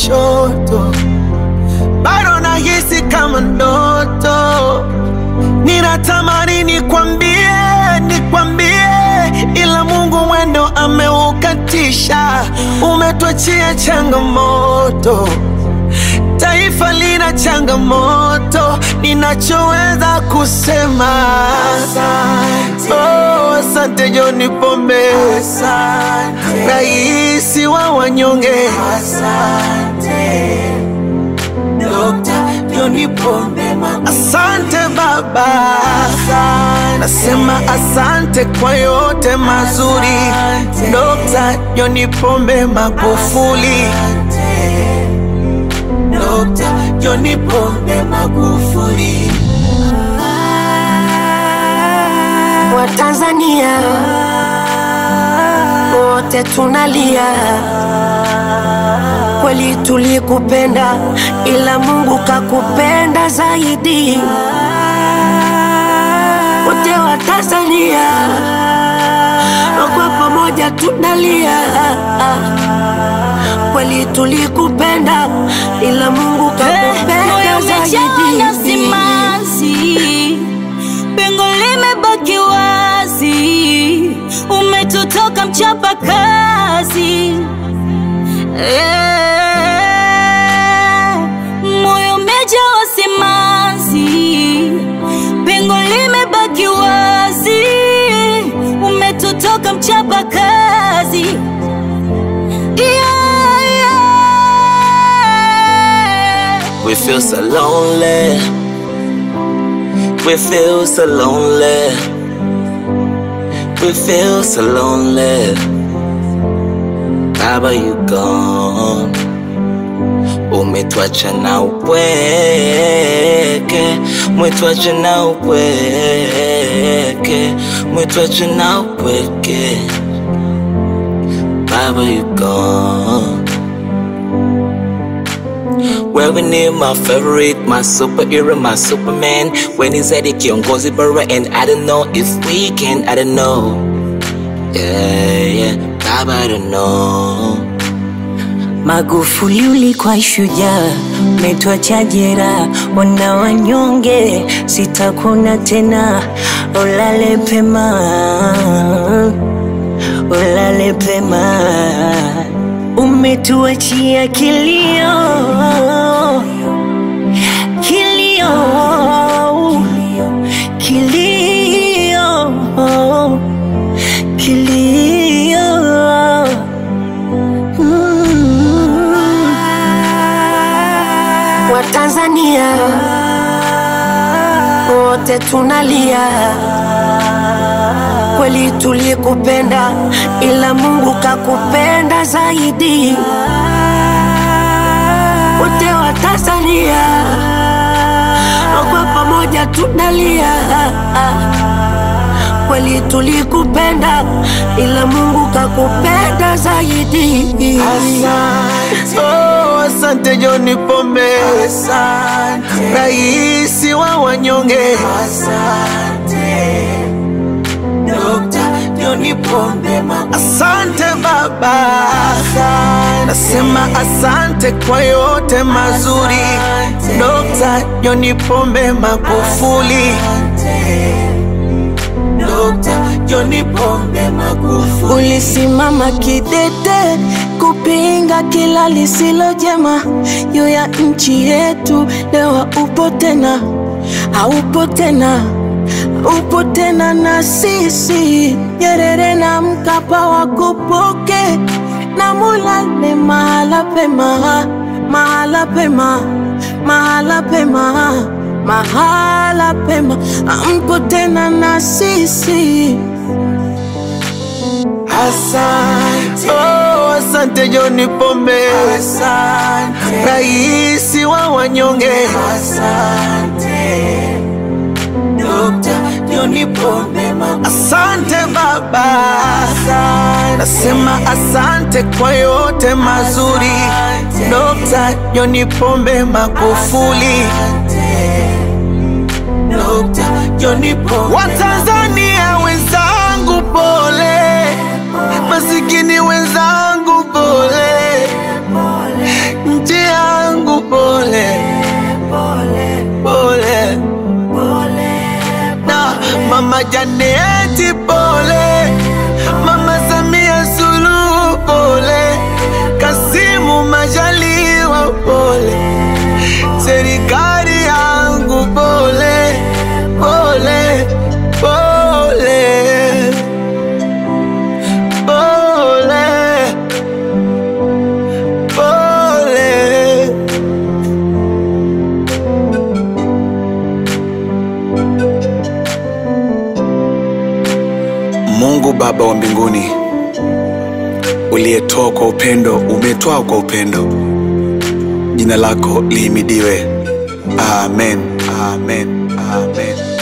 kushoto, bado nahisi kama ndoto. Ninatamani nikwambie, nikwambie, ila Mungu mwendo ameukatisha. Umetuachia changamoto, taifa lina changamoto. Ninachoweza kusema Asante. oh, asante John Pombe, Asante. raisi wa wanyonge. Asante Dokta John Pombe Magufuli. Asante Baba, Asante. nasema asante kwa yote mazuri. Asante. Dokta John Pombe Magufuli. Asante Dokta John Pombe Magufuli. Watanzania wote tunalia, kweli tulikupenda, ila Mungu kakupenda zaidi. Wote wa Tanzania kwa pamoja tunalia, kweli tulikupenda, ila Mungu kakupenda moyo umejaa na zaidi. simanzi, pengo limebaki wazi, umetutoka mchapa kazi Eh, moyo umejaa simanzi, pengo limebaki wazi, umetutoka mchapa kazi yeah, yeah. We feel so lonely. We feel so lonely. We feel so lonely. Baba, you gone. Umetwacha na upweke, umetwacha na upweke, umetwacha na upweke. Baba, you gone. Well, we need my favorite, my superhero, my Superman. When he's at the kiongozi bara, and I don't know if we can, I don't know. Yeah, yeah, Baba, I don't know. Magufuli ulikuwa shujaa, umetuacha jeraha, wana wanyonge, sitakuna tena, ulale pema, ulale pema, umetuachia kilio, kilio, kilio, kilio. Watanzania wote tunalia, kweli tulikupenda, ila Mungu kakupenda zaidi. Wote wa Tanzania kwa pamoja tunalia, kweli tulikupenda, ila Mungu kakupenda zaidi. Asante. Oh, asante John Pombe, Asante. raisi wa wanyonge. Asante Dokta John Pombe Magufuli. Asante Baba, Asante. nasema asante kwa yote mazuri. Asante. Dokta John Pombe Magufuli. Asante Dokta John Pombe Magufuli. Ulisimama kidete kupinga kila lisilo jema juu ya nchi yetu. Leo upo tena, haupo tena, upo tena na sisi. Nyerere na Mkapa wakupoke na mulale mahala pema, mahala pema, mahala pema, mahala pema, ampo tena na sisi. Asante. Oh, asante John Pombe, Asante. raisi wa wanyonge. Asante Dokta John Pombe Magufuli. Asante Baba, Asante. nasema asante kwa yote mazuri. Asante. Dokta John Pombe Magufuli. Dokta John Pombe Watanzania wenzangu, pole. Masikini wenzangu, pole. Nchi Mungu Baba wa mbinguni, uliyetoa kwa upendo, umetoa kwa upendo, jina lako lihimidiwe. Amen, amen, amen.